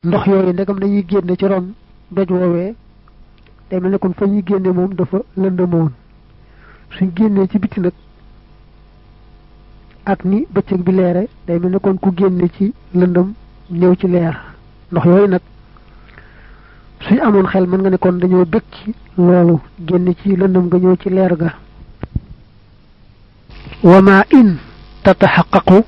ndox yooyu ndegam dañuy génne ci ron doj woowee day mel ne kon fa ñuy génne moom dafa lëndëmoon suñ génnee ci biti nag ak ni bëccëg bi leere day mel ne kon ku génne ci lëndëm ñëw ci leer ndox yooyu nag suñ amoon xel mën nga ne kon dañoo bëgg ci loolu génn ci lëndëm nga ñëw ci leer ga wama in tataxaqaqu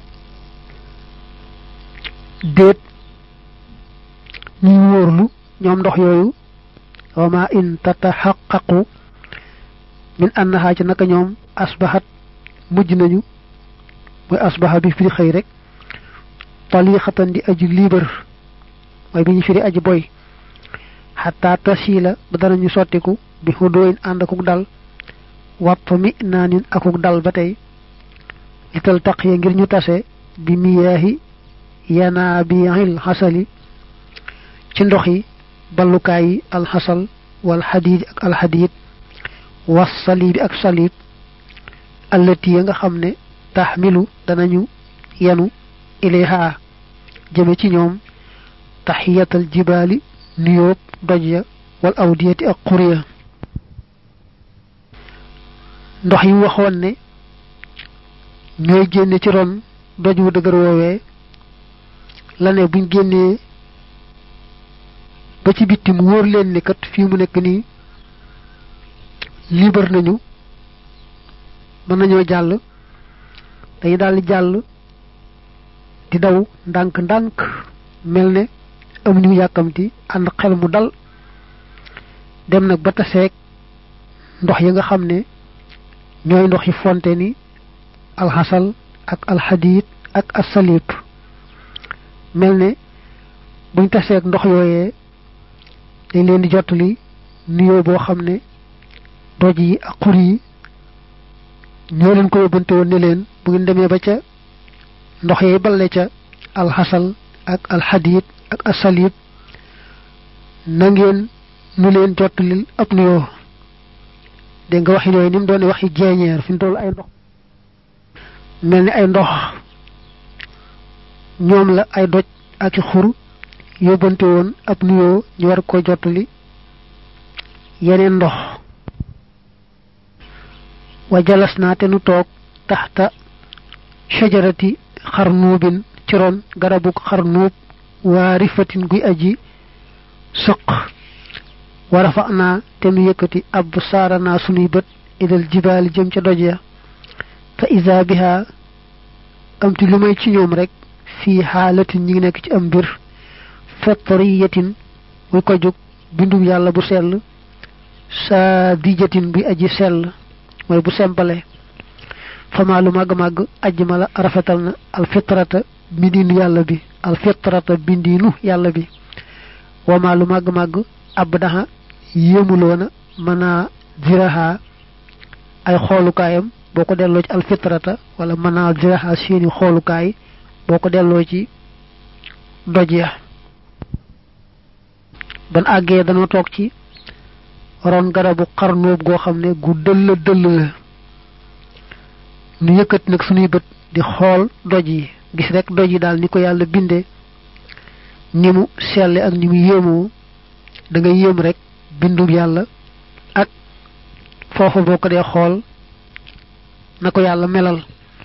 déet ñuy wóorlu ñoom ndox yooyu wama in tataxaqaqu min annaha ci naka ñoom asbahat mujj nañu mooy asbaha bi firi xëy rek taliixatan di aji liibar mooy bi ñu firi aji boy xataa tasiila ba danañu sottiku bi xudooyin ànd akuk dal watt mi naanin akuk dal ba tey lital taqiya ngir ñu tase bi miyaahi yanaabiil xasali ci ndox yi ballukaay yi alxasal wal xadiid ak alxadiid was saliibi ak saliib allati ya nga xam ne taxmilu danañu yenu ilayha jëme ci ñoom taxiyatal jibaali nuyóob doj ya wal awdiyati ak xuriya ndox yi waxoon ne ñooy génne ci ron doj wu dëgër woowee la ne buñ génnee ba ci bitti mu wóor leen ni kat fii mu nekk nii libre nañu mën nañoo jàll dañu daal di jàll di daw ndànk-ndànk mel ne amuñu yàkkamti ànd xel mu dal dem nag ba taseeg ndox yi nga xam ne ñooy ndox yi fonte ni alxasal ak alxadiid ak asalib mel ne buñ taseeg ndox yooyee dañ leen di jottali nuyoo boo xam ne doj yi ak xur yi ñoo leen ko yóbbante woon ne leen bu ngeen demee ba ca ndox yee balle ca alxasal ak alxadiid ak asalib na ngeen nu leen jottalil ab nuyoo dégg nga waxi yooyu ni mu doon waxi jeeñeer fi mu toll ay ndox mel ni ay ndox ñoom la ay doj ak i xur yóbbante woon ab nuyoo ñu war ko jottali yeneen ndox wa jalas naa te nu toog taxta shajarati xarnuubin ci ron garabuk xarnuub waa rifatin guy aji sëq wa rafa naa te nu yëkkati ab saara naa sunuy bët idal jibaali jëm ca doj ya fa isa biha amti lu may ci ñoom rek fii xaalatin ñi ngi nekk ci am mbir fatriyatin muy ko jóg bindum yàlla bu sell saa dijatin buy aji sell mooy bu sempale fama lu màgg-màgg ajj ma la rafetal na alfitrata bindiinu yàlla bi alfitrata bindiinu yàlla bi wama lu màgg-màgg ab daxa yéemuloona mën a ziraha ay xoolukaayam boo ko delloo ci alfitrata wala mën a ziraha seeni xoolukaay boo ko delloo ci doj ya ban àggee danoo toog ci ron garabu xarnóob goo xam ne gu dëll dëll la nu yëkkat nag suñuy bët di xool doj yi gis rek doj yi daal ni ko yàlla binde ni mu selle ak ni mu yéemoo da nga yéem rek bindum yàlla ak foofu boo ko dee xool na ko yàlla melal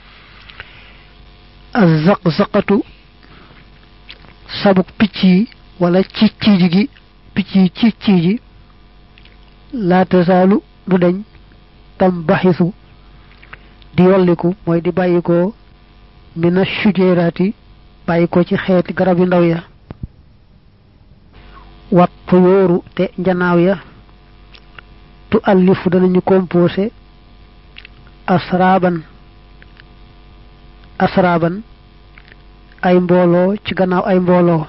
azaq-zaqatu sabuk picc yi wala ci ciiji gi picc yi ci ciiji laa tasaalu du deñ tam baxisu di yolliku mooy di bàyyikoo mina sujeraati bàyyikoo ci xeeti garab yu ndaw ya wat tuyóoru te njanaaw ya tu allifu danañu composé asraaban asraaban ay mbooloo ci gannaaw ay mbooloo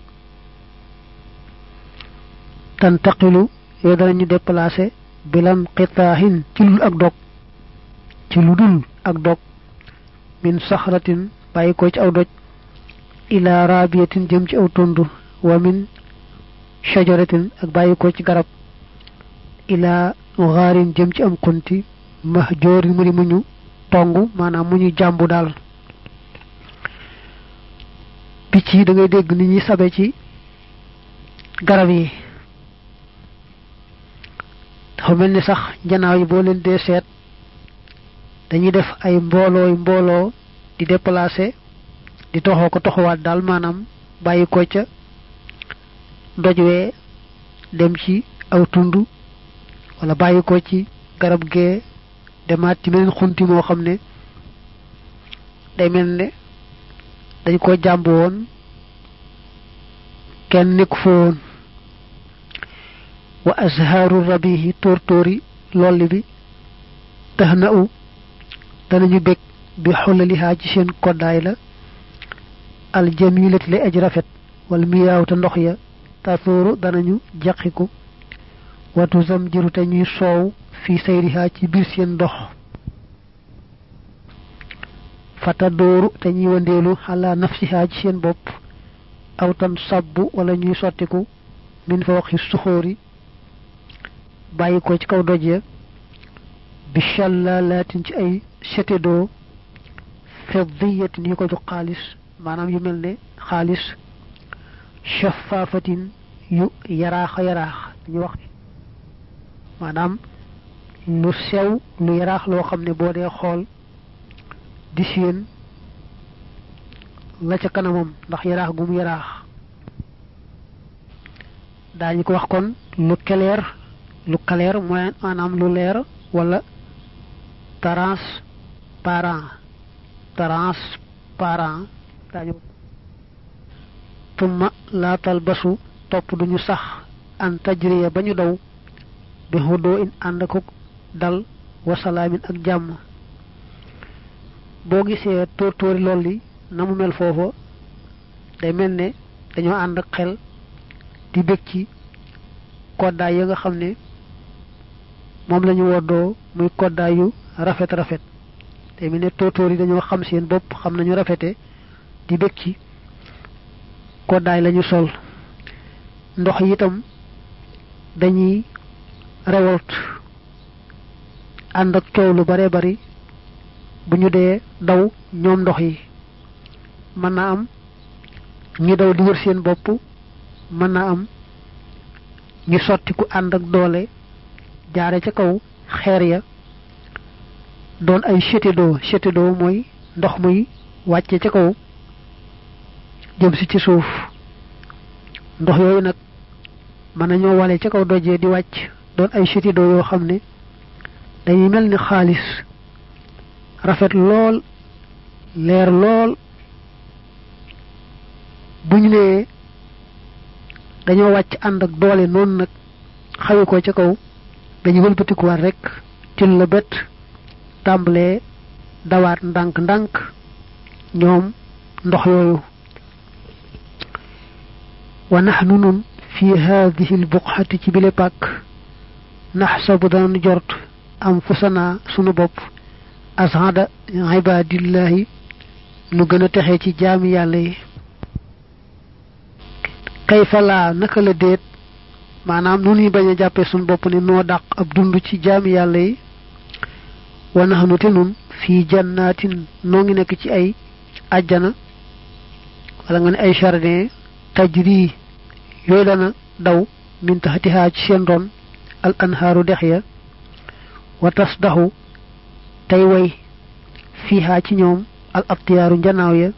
tantaqilu yooyu danañu déplacé bilam xitaahin ci lul ak dog ci lu dul ak dog min saxratin bàyyi ko ci aw doj ila rabiyatin jëm ci aw tund wa min shajaratin ak bàyyi ko ci garab ila xaarin jëm ci am xunti mahjoorin mu di muñu tong maanaam mu ñu jàmbu daal picc yi da ngay dégg ni ñuy sabe ci garab yi dafa mel ni sax njanaaw yi boo leen dee seet dañuy def ay mboolooy mbooloo di déplacer di toxoo ko toxuwaat daal maanaam bàyyi ko ca doj wee dem ci aw tund wala bàyyi ko ci garab gee demaat ci meneen xunti moo xam ne day mel ne dañ ko jàmb woon kenn nekku fa woon wa azharu rabihi tóortóori lolli bi tax na u danañu bég bi xolalihaa ci seen koddaay la aljamilati lay aj rafet wala miyaaw te ndox ya tasooru danañu jaqiku watu zam jiru te ñuy soow fi sayrihaa ci biir seen ndox fata dooru te ñuy wandeelu xalaa nafsihaa ci seen bopp aw tan sabbu wala ñuy sottiku min fa waxi suxóori bàyyi ko ci kaw doj ya bi chàllalaatin ci ay setédoo fiddiyatin yu ko jox xaalis maanaam yu mel ne xaalis shafaafatin yu yaraaxa yaraax dañuy wax maanaam lu sew lu yaraax loo xam ne boo dee xool di séen la ca kanamam ndax yaraax gu mu yaraax daañu ko wax kon lu keleer lu kaleer mooy maanaam lu leer wala transparent transparent daañu tumma laatal basu topp duñu sax an tajriya ba ñu daw bi xuddoo in ànd ko dal wasalaamin ak jàmm boo gisee tóortóori lool li na mu mel foofa day mel ne dañoo ànd ak xel di bég ci koddaay ya nga xam ne moom lañu woddoo muy koddaay yu rafet rafet day mel ne tóortóor yi dañoo xam seen bopp xam nañu rafete di bég ci koddaay lañu sol ndox yi itam dañuy rewolt ànd ak coow lu bare bari bu ñu dee daw ñoom ndox yi mën naa am ñu daw di wër seen bopp mën naa am ñu sotti ku ànd ak doole jaare ca kaw xeer ya doon ay chétédoo chétédoo mooy ndox muy wàcce ca kaw jëm si ci suuf ndox yooyu nag mën nañoo wale ca kaw dojee di wàcc doon ay chétédoo yoo xam ne dañuy mel ni xaalis rafet lool leer lool bu ñu nee dañoo wàcc ànd ak doole noonu nag xawi ko ca kaw dañu wëlbatikuwaat rek til la bët tàmbalee dawaat ndànk-ndànk ñoom ndox yooyu wa naxnu nun fi haadihi lbuqxati ci bile pàkk naxsabu danañu jort am fusanaa sunu bopp asada ibadillahi nu gën a texe ci jaami yàlla yi kayfa laa naka la déet maanaam nu ñuy bañ a jàppee suñu bopp ne noo dàq ab dund ci jaami yàlla yi wa naxnu te nun fii jannaatin noo ngi nekk ci ay ajjana wala nga ne ay jardin tajri yooyu dana daw min taxatihaa ci seen ron al anhaaru dex ya wa tasdaxu tey way fiihaa ci ñoom al abtiyaaru njanaaw ya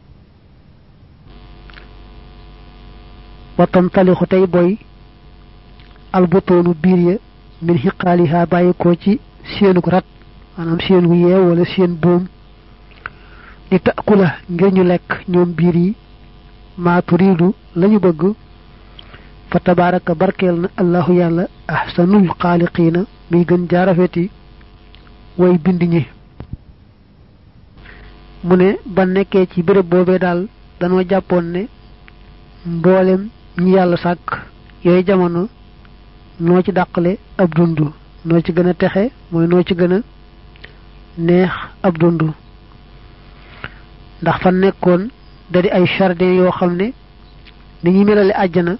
wa tantalixu tey boy albutoonu biir ya min xiqaalihaa bàyyi ko ci seenug rat maanaam seen gu yeew wala seen buum di takkula ngir ñu lekk ñoom biir yi maa turiidu lañu bëgg fa tabaaraka barkeel na allahu yàlla ahsanul xaaliqiina muy gën jaarafeti way bind ñi mu ne ba nekkee ci béréb boobee daal danoo jàppoon ne mboolem ñi yàlla sàkk yooyu jamono noo ci dàqale ab dund noo ci gën a texe mooy noo ci gën a neex ab dund ndax fa nekkoon da di ay jardin yoo xam ne ni ñuy melale àjjana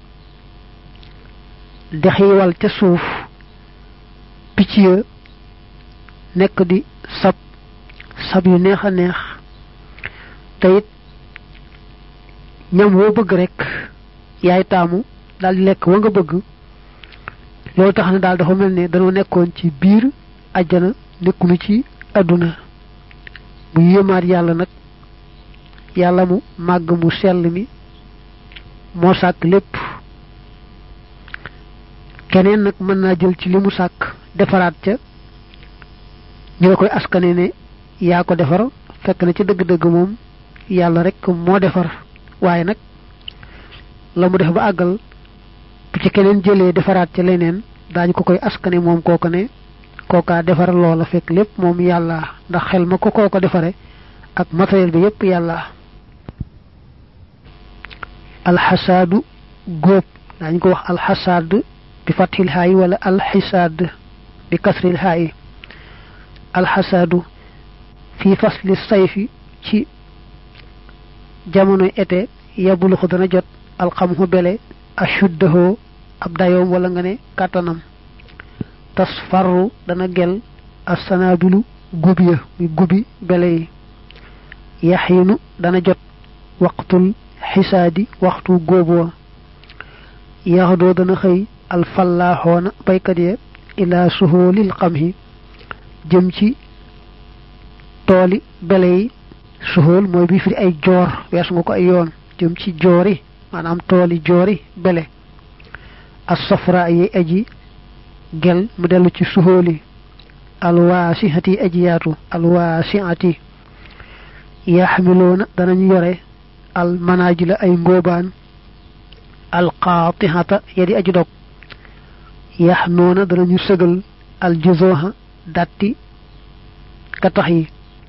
dex yi wal ca suuf picc ya nekk di sab sab yu neex a neex te it ñam woo bëgg rek yaay taamu daal di lekk wa nga bëgg loolu tax na daal dafa mel ne dañoo nekkoon ci biir àjjana nekkunu ci àdduna bu yéemaat yàlla nag yàlla mu màgg mu sell mi moo sàkk lépp keneen nag mën naa jël ci li mu sàkk defaraat ca ñu la koy askane ne yaa ko defar fekk na ci dëgg-dëgg moom yàlla rek moo defar waaye nag la mu def ba àggal bu ci keneen jëlee defaraat ca leneen daañu ko koy askane moom kooko ne kookaa defar loola fekk lépp moom yàlla ndax xel ma ko kooko defare ak matériel bi yépp yàlla alxasaadu góob daañu ko wax alxasaad bi fathil haayi wala alxisaad bi kasril haayi alxasaadu fii fasli sayfi ci jamonoy été yabuluxu dana jot alxamhu bele ashuddahoo ab dayoom wala nga ne kàttanam tasfarru dana gel assanaabilu gub ya muy gubi bele yi yaxiinu dana jot waqtul xisaadi waxtu góoboo yaxdoo dana xëy alfallaaxoona baykat ya ilaa suhoolil xamhi jëm ci tooli bele yi suhool mooy bi firi ay joor weesu nga ko ay yoon jëm ci joori maanaam tooli joori bele as safra yi aji gel mu dellu ci suhooli alwaasihati aji yaatu alwaasihati yaxmiloona danañu yore al manajila ay ngóobaan al qaatihata yadi aji dog yax noona danañu sëgal al juzoha datti katax yi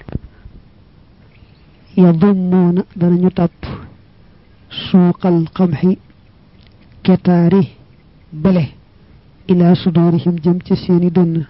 yadummuuna danañu tàpp suuqal xamxi ketaari bele ila sudurihim jëm ca seeni dënn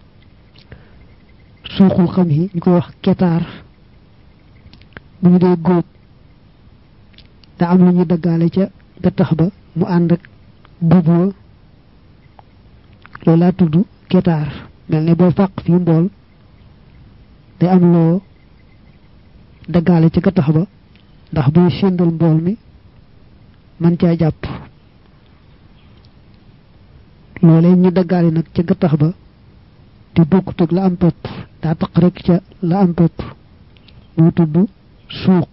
suuqul xamxi ñu koy wax ketaar bu ñu dee góob da am lu ñuy daggaale ca gattax ba mu ànd ak buuboo loolu laa tudd ketaar mel ne booy fàq fii mbool day am loo daggaale ca gattax ba ndax buy séndal mbool mi man caa jàpp loolee ñu daggaale nag ca gattax ba te bokkut ak la am pepp daa taq rek ca la am pepp moo tudd suuq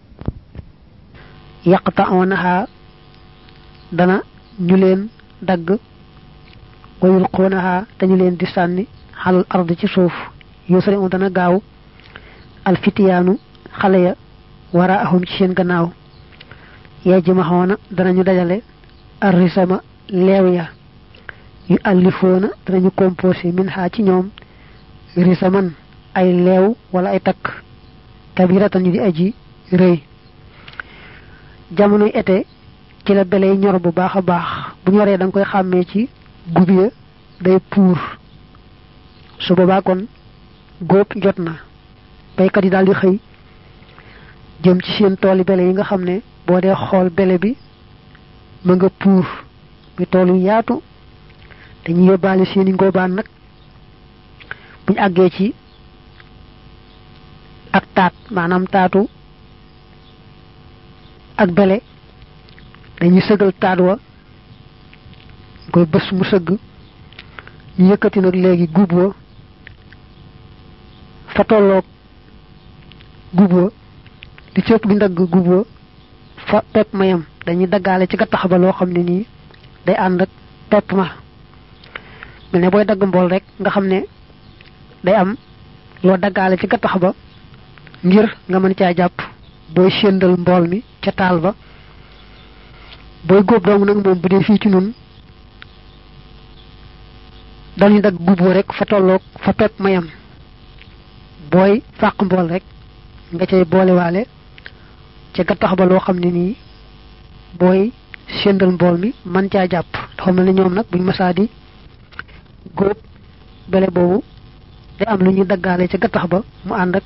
yaqta'unaha dana ñu leen dagg wa yulquunaha dañu leen di sànni xalal ard ci suuf yusri un dana gaaw alfitiyaanu xale ya waraahum ci seen gannaaw yajmaxoona danañu dajale arrisama leew ya yu allifoona danañu composé min xaa ci ñoom risaman ay leew wala ay takk kabiratan ñu di aji rëy jamonoy été ci la bele yi ñor bu baax a baax bu ñoree da nga koy xàmmee ci gub ya day puur su boobaa kon góob jot na baykat yi daal di xëy jëm ci seen tooli bele yi nga xam ne boo dee xool bele bi ma nga puur mi tool yu yaatu dañuy yóbbaale seeni ngóobaan nag buñ àggee ci ak taat maanaam taatu ak bele dañuy sëgal taat wa koy bés mu sëgg ñu yëkkati nag léegi gub wa fa tolloog gub wa li ci ëpp gi ndagg gub wa fa pepp ma yam dañuy daggaale ci gattax ba loo xam ne nii day ànd ak pepp ma mel ne booy dagg mbool rek nga xam ne day am loo daggaale ci gattax ba ngir nga mën caa jàpp booy séndal mbool mi ca taal ba booy góob dong nag moom bu dee fii ci nun dañuy dagg guboo rek fa tolloog fa pepp mayam booy fàq mbool rek nga cay boolewaale ca gattax ba loo xam ne nii booy séndal mbool mi man caa jàpp dafa mel ne ñoom nag buñ masaa di góob bele boobu day am lu ñuy daggaale ca gattax ba mu ànd ak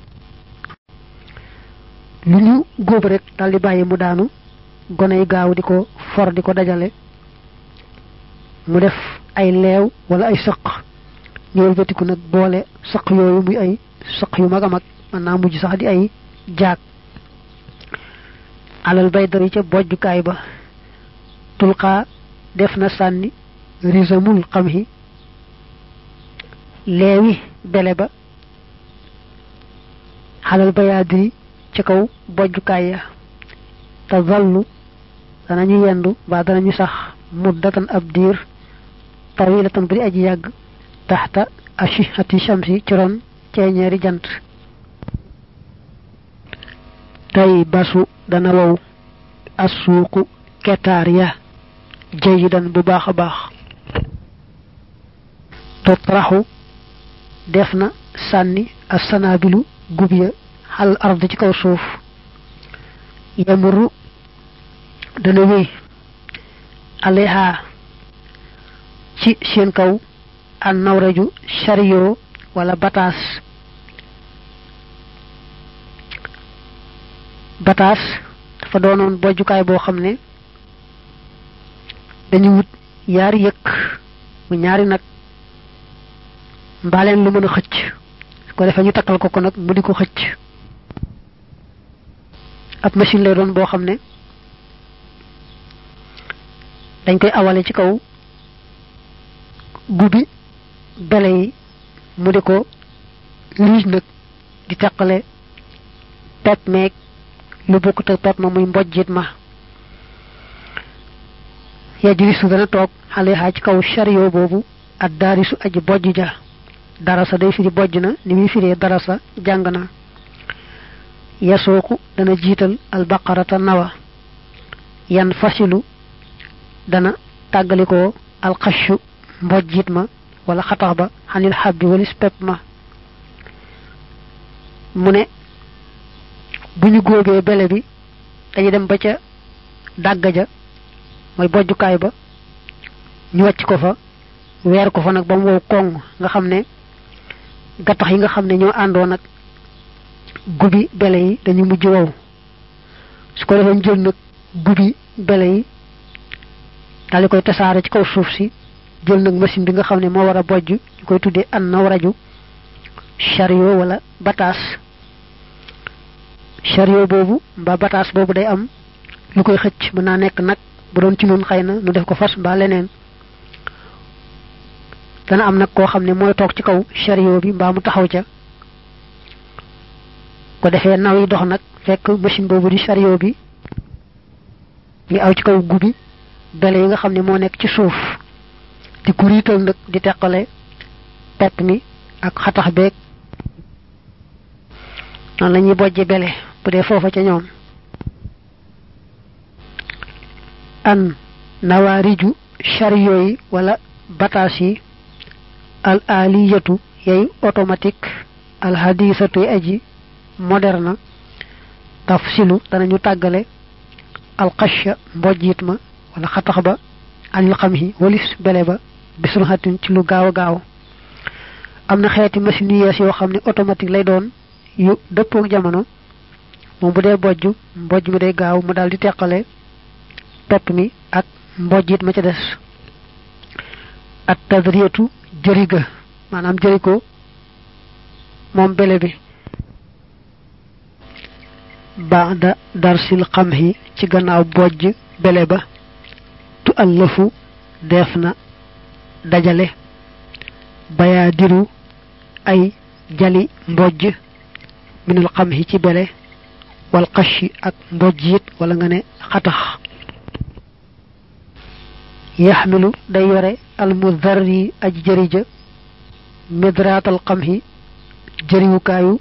lu ñu góob rek daal di bàyyi mu daanu gone yi gaaw di ko for di ko dajale mu def ay leew wala ay sëq ñëwal batiku nag boole sëq yooyu muy ay sëq yu mag a mag mën naa mujj sax di ay jaag alal bay dari ca bojjukaay ba tulqaa def na sànni risamul xam hi leewi bele ba xalal bayaadiri ci kaw bojjukaay ya te zallu danañu yendu ba danañu sax muddatan ab diir tawilatan bu di aji yàgg taxta ashihati shamsi ci ron ceeñeeri jant tey basu dana wow asuuqu ketaar ya jayidan bu baax a baax totraxu def na sànni assanaabilu gub ya xal ard ci kaw suuf yamuru dana wéy aleha ci seen kaw an nawraju chariot wala bataas bataas dafa doonoon bojjukaay boo xam ne dañu wut yaari yëkk mu ñaari nag mbaaleen lu mën a xëcc su ko defee ñu takkal ko ko nag mu di ko xëcc ab machine lay doon boo xam ne dañ koy awale ci kaw gubi bele yi mu di ko riij nag di teqale pepp meeg lu bokkut ak pepp ma muy mbojjit ma yajlisu dana toog xale xaa ci kaw chariot boobu ak daarisu aji bojj ja darasa day firi bojj na ni muy firee darasa jàng na yasooku dana jiital albaqarata nawa yan fasilu dana tàggalikoo alxashu mbojjit ma wala xatax ba xanil xabbi walis pepp ma mu ne bu ñu góobee bele bi dañu dem ba ca dàgga ja mooy bojjukaay ba ñu wàcc ko fa weer ko fa nag ba mu wow koŋ nga xam ne gattax yi nga xam ne ñoo àndoo nag gubi bele yi dañu mujj wow su ko defee jël nag gubi bele yi daal di koy tasaare ci kaw suuf si jël nag machine bi nga xam ne moo war a bojj ñu koy tuddee an naw raju chariot wala bataas chariot boobu mbaa bataas boobu day am lu koy xëcc mën naa nekk nag bu doon ci nun xëy na nu def ko fas mbaa leneen dana am nag koo xam ne mooy toog ci kaw chariot bi mbaa mu taxaw ca ko defee naw yi dox nag fekk machine boobu di chariot bi ñu aw ci kaw gubi bele yi nga xam ne moo nekk ci suuf di kuriital nag di teqale pepp mi ak xatax beeg noonu la ñuy bojje bele bu dee foofa ca ñoom an nawaariju chariot yi wala bataas yi al aliyatu yay automatique al hadisatu yi aji moderne tafsilu danañu tàggale al xasha mbojjit ma wala xatax ba anil xam yi walis bele ba bisul xatin ci lu gaaw a gaaw am na xeeti machine yu yees yoo xam ne automatique lay doon yu dëppook jamono moom bu dee bojj mbojj mi day gaaw mu daal di teqale pepp mi ak mbojjit ma ca des at tadriyatu jëriga maanaam jëri ko moom bele bi baada darsil xamhi ci gannaaw bojj bele ba tu allafu def na dajale bayaa diru ay jali mbojj minal xamhi ci bele wal xashi ak mbojj it wala nga ne xatax yaxmilu day yore almudarri aj jërija midraatal xamhi jëriwukaayu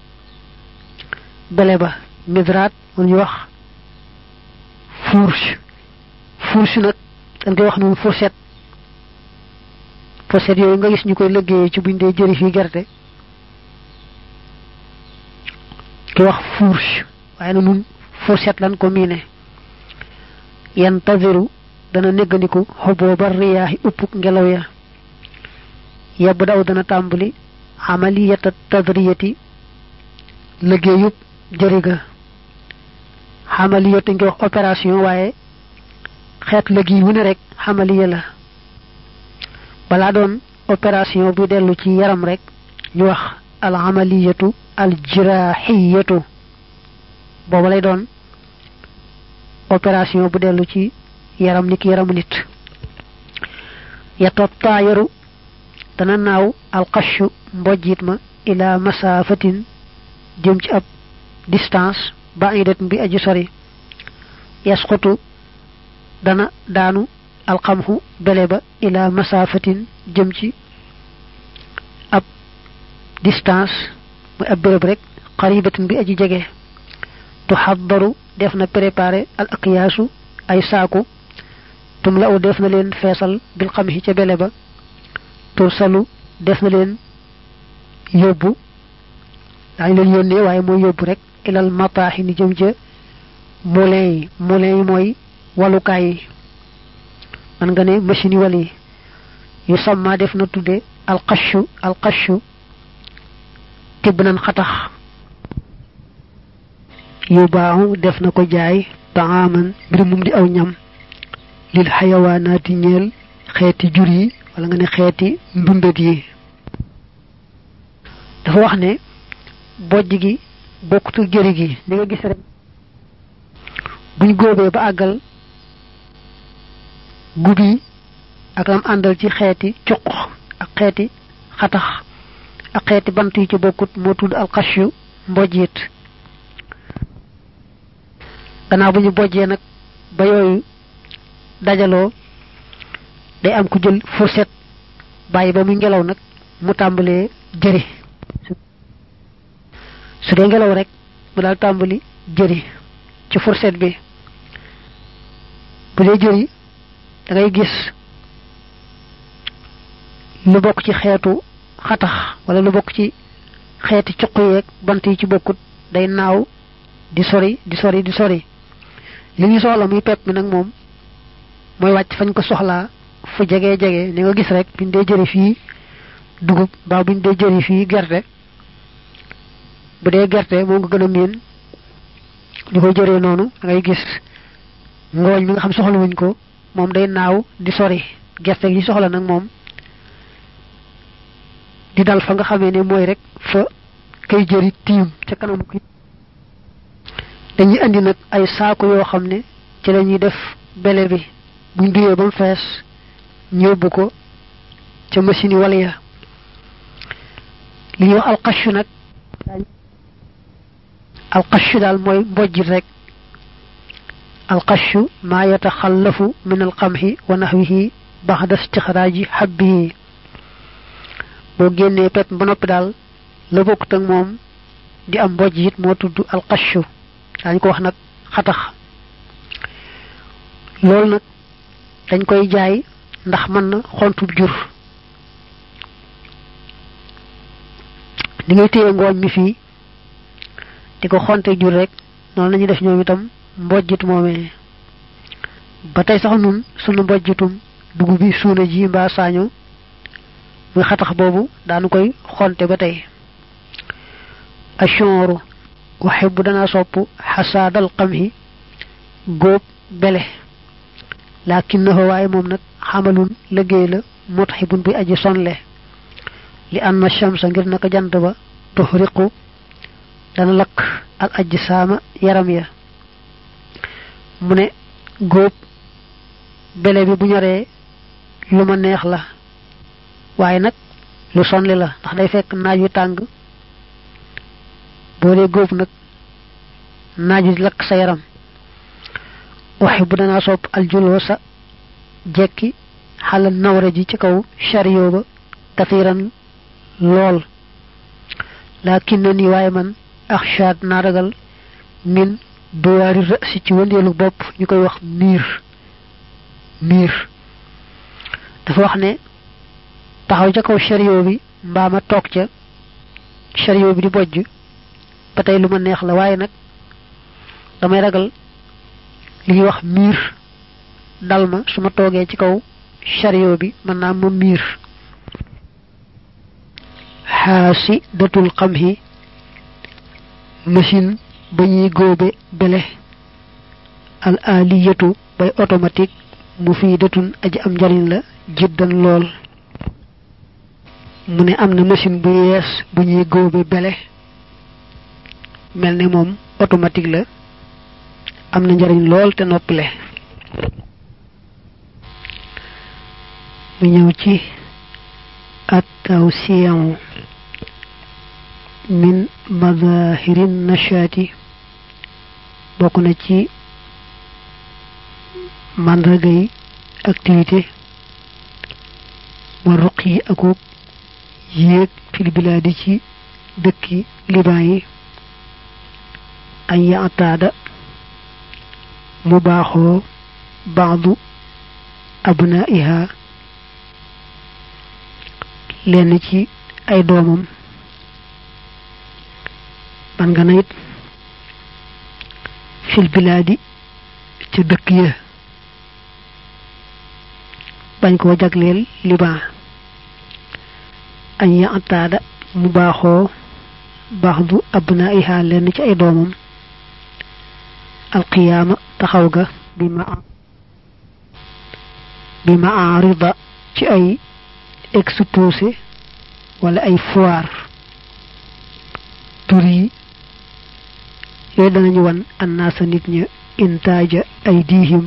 bele ba midraat mu ñu wax fourche fourche nag dañ koy wax noonu fourchette fourchette yooyu nga gis ñu koy liggéeyee ci buñ dee jëri fii gerte ki wax fourche waaye na nun fourchette lan ko miine yantaziru dana néggandiku xoboo ba riyaaxi uppuk ngelaw ya yebb daw dana tàmbali amaliyata tadriyati liggéeyub jëriga xamaliyatu ngi wax opération waaye xeet liggéey wu ne rek xamaliya la balaa doon opération bu dellu ci yaram rek ñu wax al amaliyatu al jirahiyatu booba lay doon opération bu dellu ci yaram niki yaramu nit yatot taayaru dana naaw alqashu mbojjit ma ila masafatin jëm ci ab distance ba'idat bi aji sori yasqutu dana daanu alqamhu bele ba ila masafatin jëm ci ab distance muy ab béréb rek qaribatin bi aji jege tuhaddaru def na préparer al aqyaasu ay saaku tum la u def na leen feesal bil xamhi ca bele ba tursalu def na leen yóbbu daañu leen yónnee waaye mooy yóbbu rek ilal mataaxi ni jëm ca moulin yi moulin yi mooy walukaay yi man nga ne machine yi wal yi yu samma def na tudde alqashu alqashu tibb nan xatax yu baaxu def na ko jaay taaman mbir mum di aw ñam lil xayawaanaati ñeel xeeti jur yi wala nga ne xeeti ndundat yi dafa wax ne bojj gi bokkutul jëri gi ni nga gis rek buñ góobee ba àggal gubi ak lam àndal ci xeeti cuq ak xeeti xatax ak xeeti bant yi ci bokkut moo tudd alxashu mbojjit gannaaw bu ñu bojjee nag ba yooyu dajaloo day am ku jël fourchette bàyyi ba muy ngelaw nag mu tàmbalee jëri su dee ngelaw rek mu daal tàmbali jëri ci fourchette bi bu dee jëri da ngay gis lu bokk ci xeetu xatax wala lu bokk ci xeeti cuq yeeg bant yi ci bokkut day naaw di sori di sori di sori li ñu soxla muy pepp mi nag moom mooy wàcc fañ ko soxlaa fu jege jege ni nga gis rek biñ dee jëri fii dugub mbaa buñ dee jëri fii gerte bu dee gerte moo nga gën a miin li koy jëree noonu da ngay gis ngooñ mi nga xam soxla wuñ ko moom day naaw di sori gerte gi soxla nag moom di dal fa nga xamee ne mooy rek fa kay jëri tiim ca kanam ki dañuy andi nag ay saako yoo xam ne ci la ñuy def bele bi buñ duyee ba mu fees ñóbbu ko ca machine yi wala ya li ñuy wax alxashu nag alxashu daal mooy mbojjit rek alxashu maa yataxallafu min alxamxi wa naxwihi baxda istixraaji xabbihi boo génnee pepp ba noppi daal la bokkut ak moom di am mbojjit moo tudd alxashu daañu ko wax nag xatax loolu nag dañ koy jaay ndax mën na xontub jur li ngay téye ngooñ mi fii di ko xonte jur rek noonu la ñuy def ñoom itam mbojjit moomee ba tey sax nun sunu mbojjitum dugub bi suuna ji mbaa saaño muy xatax boobu daanu koy xonte ba tey ashooru waxe bu dana sopp xasaadal xamhi góob bele lakinnahu waaye moom nag xamalun liggéey la mutxibun bi aji sonle li anna shamsa ngir naka jant ba tuxriqu dana lakk al ajsaama yaram ya mu ne góob bele bi bu ñoree lu ma neex la waaye nag lu sonle la ndax day fekk naaj wi tàng boo dee góob nag naaj wi lakk sa yaram waxe bu danaa sopp aljuloo sa jekki xalal nawra ji ci kaw chariot ba kathiran lool laakin na ni waaye man axshaad naa ragal min duwaari rësi ci wëndeelu bopp ñu koy wax miir miir dafa wax ne taxaw ca kaw chariot bi mbaa ma toog ca chariot bi di bojj ba tey lu ma neex la waaye nag damay ragal li ñuy wax miir dal ma su ma toogee ci kaw chariot bi mën naa ma miir xaasi datul xam hi machine ba ñuy góobe bele al aliyatu bay automatique mu fii datun aji am njariñ la jiddan lool mu ne am na machine bu yees bu ñuy góobe bele mel ne moom automatique la am na njariñ lool te noppale mu ñëw ci at tawsiyan min madahirin nashaati bokk na ci màndargay activité wa ruq yi akub yéeg fil bilaadi ci dëkki liban yi añ yaataada mu baaxoo baadu abnaiha lenn ci ay doomam man nga na it fil bilaadi ca dëkk ya bañ koo jagleel liban añ yaataada mu baaxoo baadu abnaiha lenn ci ay doomam alqiyaama taxaw ga bi ma bi ma arida ci ay exposé wala ay foire tur yi yooyu danañu wan annaasa nit ña intaaja ay diihim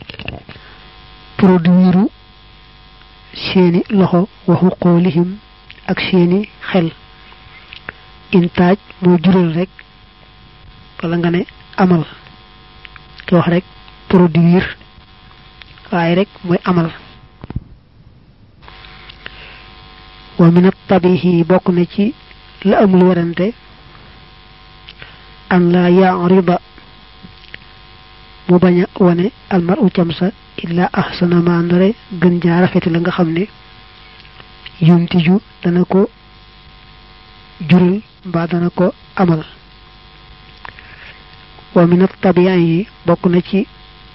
produiru seeni loxo waxu xoolihim ak seeni xel intaaj moo jural rek wala nga ne amal ki wax rek produire waaye rek mooy amal wa min at-tabihi bokk na ci la amul werante an la ya'rida mu bañ a wane almaru camsa illa ahsana ma ndare gën jaa rafeti la nga xam ne yuntiju dana ko jural mbaa dana ko amal wa min at-tabi'in yi bokk na ci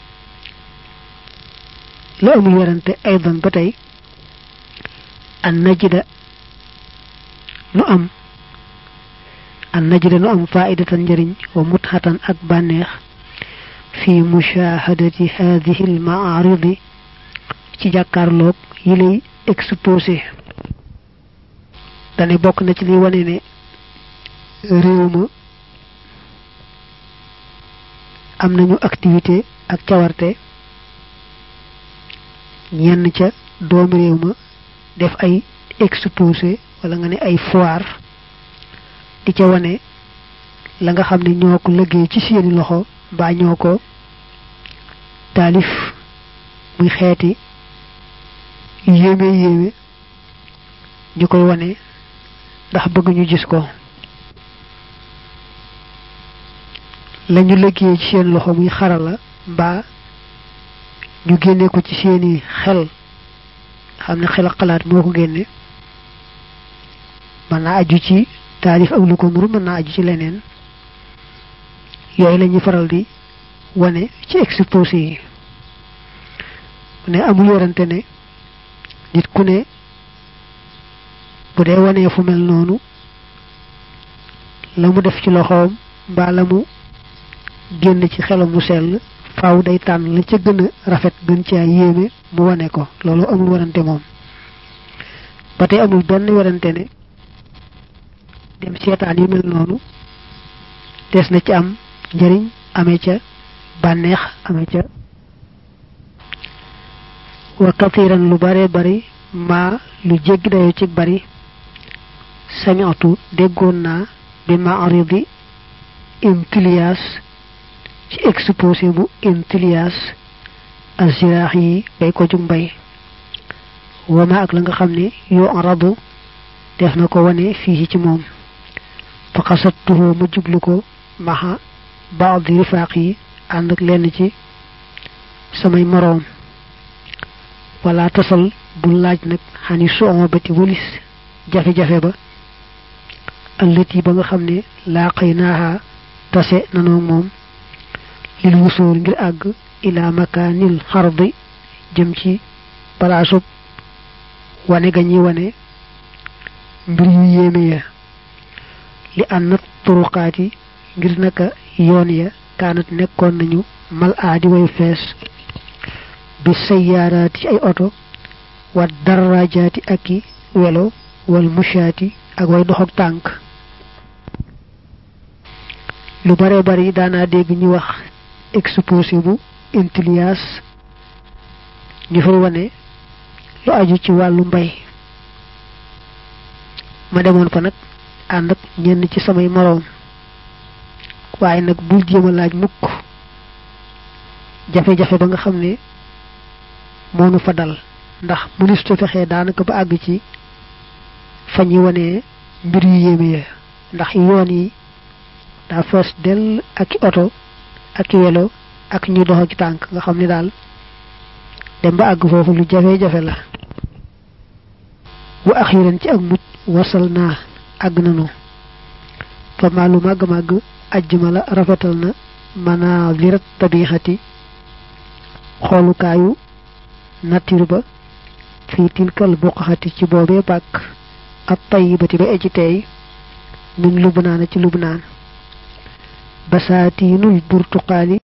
la amul werante aydan ba tey an najida nu am an najida nu am faidatan njëriñ wa mutxatan ak bànneex fi mushahadati hadihi al ma'aridi ci jàkkaarloog yi lay exposé dane bokk na ci li wane ne réew ma am nañu activité ak cawarte ñenn ca doomi réew ma def ay exposé wala nga ne ay foire di ca wane la nga xam ne ñoo ko liggéey ci seeni loxo mbaa ñoo ko taalif muy xeeti yéeme yéeme ñu koy wane ndax bëgg ñu gis ko lañu liggéey ci seen loxo muy xarala mbaa ñu génne ko ci seeni xel xam ne xel ak xalaat moo ko génne mën naa aju ci taarif ak lu ko nuru mën naa aju ci leneen yooyu la ñuy faral di wane ci exposé yi mu ne amul yorante ne nit ku ne bu dee wanee fu mel noonu la mu def ci loxoom mbaa la mu génn ci xelam mu sell faaw day tànn la ca gën a rafet gën caa yéeme mu wane ko loolu amul warante moom ba tey amul benn warante ne dem seetaan yu mel noonu des na ci am njëriñ amee ca bànneex amee ca wa kathiran lu bare bari maa lu jéggi dayo ci bari sami'tu déggoon naa bi ma'ridi imtilias ci exposé bu imtilias aziraax yi bay ko jug mbay wama ak la nga xam ne yoo aradu def na ko wane fii ci moom fa xasattuhu ma jublu ko maxa baadi rifaaq yi ànd ak lenn ci samay moroom wala tasal bu laaj nag xani sooma bati walis jafe-jafe ba allati ba nga xam ne laaqay naaha tase nanoo moom lil wusool ngir àgg ila makaanil xardi jëm ci palaasub wane ga ñuy wane mbir yu yéeme ya li ànnat turuqaati ngir naka yoon ya kaanat nekkoon nañu mal aadi way fees bi sayyaaraati ci ay oto wa darajaati ak i welo wal mushaati ak way dox ak tànk lu bare bari daanaa dégg ñu wax exposé bu intilias ñu fay wane lu aju ci wàllu mbay ma demoon fa nag ànd ak ñenn ci samay moroom waaye nag bul jéem a laaj mukk jafe-jafe ba nga xam ne moonu fa dal ndax mënistu fexee daanaka ba àgg ci fa ñuy wane mbir yu yéeme ya ndax yoon yi daa fees dell ak i oto ak i welo ak ñu dox ak tànk nga xam ne daal dem ba àgg foofu lu jafe-jafe la wa axiran ci ak mujj wasal naa àgg nanu fa maa lu màgg-màgg ajjuma la rafetal na manaazirat tabixati xoolukaayu nature ba fii tilkal buqaxati ci boobee bàkk ak tayyibati ba eji teey min lubnaana ci lubnaan basaatiinul burtuqaali